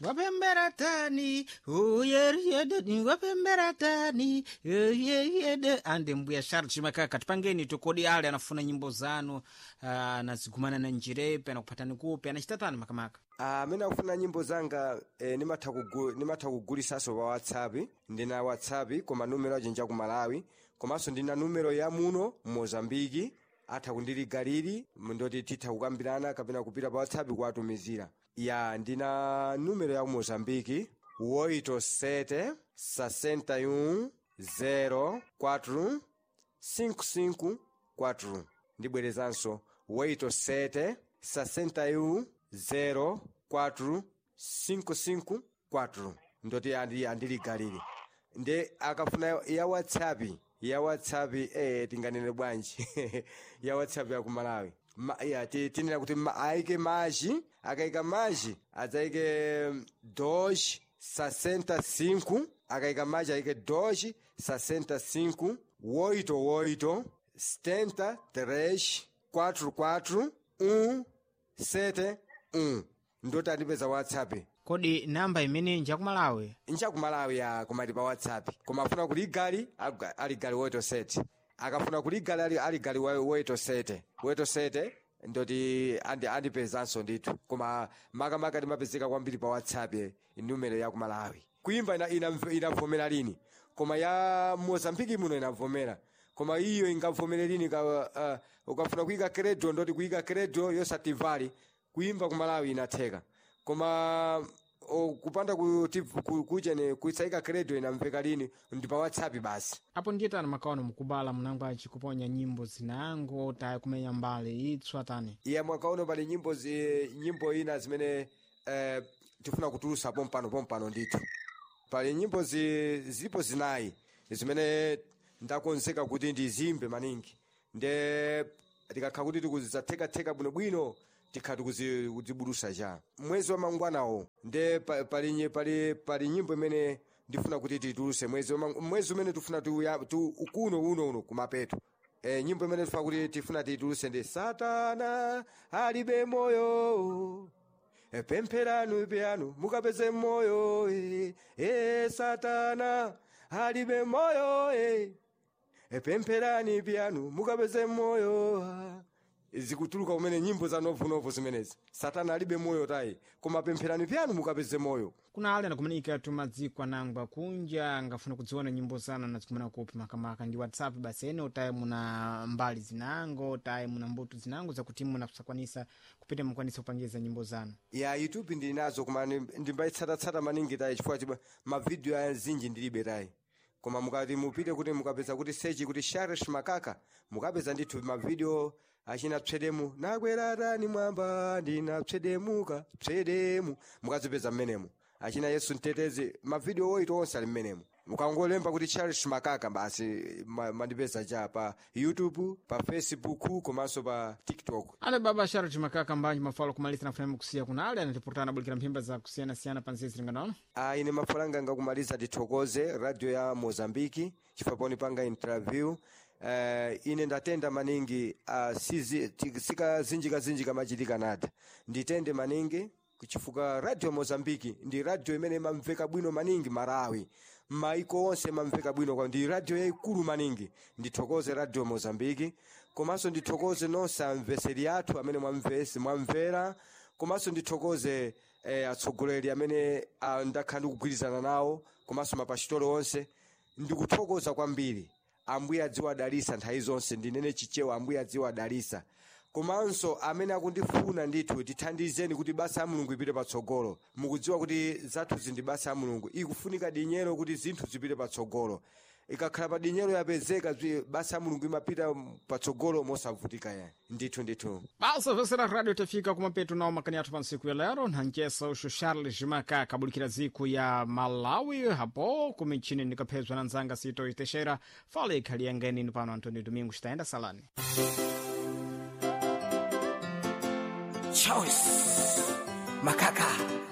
wapembera tani uyeriyedeni wapembera tani uyeriyede ande mbuya charles makaka tipangeni tukodi ale anafuna nyimbo zanu uh, anazigumana na njirepe anakuphatani kupi anachitatani makamaka amene akufuna nyimbo zanga eh, nimatha kugu- nimatha kugulisanso pa whatsapp ndina whatsapp koma numero ajenja ku malawi komanso ndina numero ya muno mozambiki atha kundiligaliri ndoti titha kukambirana kapena kupita pa whatsapp kuwatumizira ya ndina numero ya ku mozambiki 87 61 04 554 ndibwerezanso 87 61 04 554 ndoti andi andiligalire nde akafuna ya whatsapp ya whatsapp eh tinganene bwanji ya whatsapp ya kumalawi Ma, ya, ti- tinena kuti ma, aike maji akaika maji adzaike doge 65 akaika maji aike doge 65 oito oito setenta três quatro quatro um sete um ndoti andipeza whatsapp kodi namba imene njakumalawi nchakumalawi ya kumati pa whatsapp koma afuna kuligali aga- aligali woito sete akafuna kuligali ali- aligali wa- woito sete woito sete ndoti andi- andipezanso ndithu koma makamaka timapezeka kwambiri pa whatsapp eh, numero ya kumalawi kuimba ina- ina- inavomera lini koma ya mozambiki muno inavomera koma iyo ingavomere lini ka, uh, ukafuna kuyika kredo ndoti kuyika kredo yosativali kuimba kumalawi inatheka koma o, kupanda kuti ku- kuchene kuisayika kredo inamveka lini ndi pa whatsapp basi apo ndiyetani makaona mukubala mnangwaci kuponya nyimbo zinango tayi kumenya mbali itswa tani iye mwakaono pali nyimbo zi, nyimbo ina zimene eh, tifuna kutulusa pompano pompano ndithu pali nyimbo zi, zilipo zinayi zimene ndakonzeka kuti ndizimbe maningi nde tikakha kuti tikuzizathekatheka bwinobwino tikha tikuzibulusa cha mwezi wa mangwanawo nde pa- pali nye- pali pali nyimbo imene ndifuna kuti tituluse mwezi wa mang- mwezi umene tifuna tuya- tu kuno uno uno kumapeto e, nyimbo imene tifuna kuti tifuna tituluse ndi satana alibe moyo e, pempheranu pyanu mukapeze moyo e, e, satana alibe moyo e, e, pempherani pyanu mukapeze moyo ah. zikutuluka kumene nyimbo za novunovu zimenezi satana alibe moyo tayi koma pempherani pyanu mukapeze moyo kuna ale anakumanika tumadziko anangwa kunja angafuna kudziona nyimbo zanu anazikumana kupi makamaka ndi whatsapp basi ene tayi muna mbali zinango tayi muna mbuto zinango zakuti munasakwanisa kupita mukwanisa kupangiza nyimbo zanu ya youtube ndili nazo koma ndi- ndimbayitsatatsata maningi tayi chifukwa chiba mavidiyo azinji ndilibe tayi koma mukati mupite kuti mukapeza kuti sechi kuti sharish makaka mukapeza ndithu mavidiyo achina psedemu nakweratani mwamba ndinapsedemuka psedemu mukazipeza mmenemu achina yesu mtetezi mavidiyo oito onse ali mmenemu mukangolemba kuti charles makaka basi ma- mandipeza cha pa youtube pa facebook komanso pa tiktok ale baba charles makaka mbanji mafalo kumaliza nafunama kusiya kuna ale anatipurutana abulikira mphimba za kusiyanasiyana pa nzezi linganaona Ah, ine mafalanga ngakumaliza tithokoze radio ya mozambiki chifukwa poni panga interview uh, ine ndatenda maningi uh, sizi, ti- sikazinjikazinjika machitika nada nditende maningi chifukwa radio mozambiki ndi radio imene imamveka bwino maningi marawi maiko onse imamveka bwino kwa ndi radio yayikulu maningi ndithokoze radio mozambiki komanso ndithokoze nonse amveseri athu amene mwamvesi mwamvera komanso ndithokoze eh, atsogoleri amene ah, ndakhala ndikugwirizana nawo komanso mapasitolo onse ndikuthokoza kwambiri ambuye adziwadalisa nthawi zonse ndinene chichewa ambuye adziwadalisa komanso amene akundifuna ndithu tithandizeni kuti basa ya mulungu ipite patsogolo mukudziwa kuti zathuzi ndi basa ya mulungu ikufunika dinyero kuti zinthu zipite patsogolo ikakhala pa dinyero yapezeka zwi- basa ya mulungu imapita patsogolo mosavutika yani ndithu ndithu basa vesera radio tafika kumapeto nawo makani athu pa ntsiku ya lero nhanjesa uxo charles makaka abulikira dziko ya malawi hapo kumichini ndikaphezwa na nzanga sito itexera fala ikhali yangenini pano antônio domingo xitayenda salani choice makaka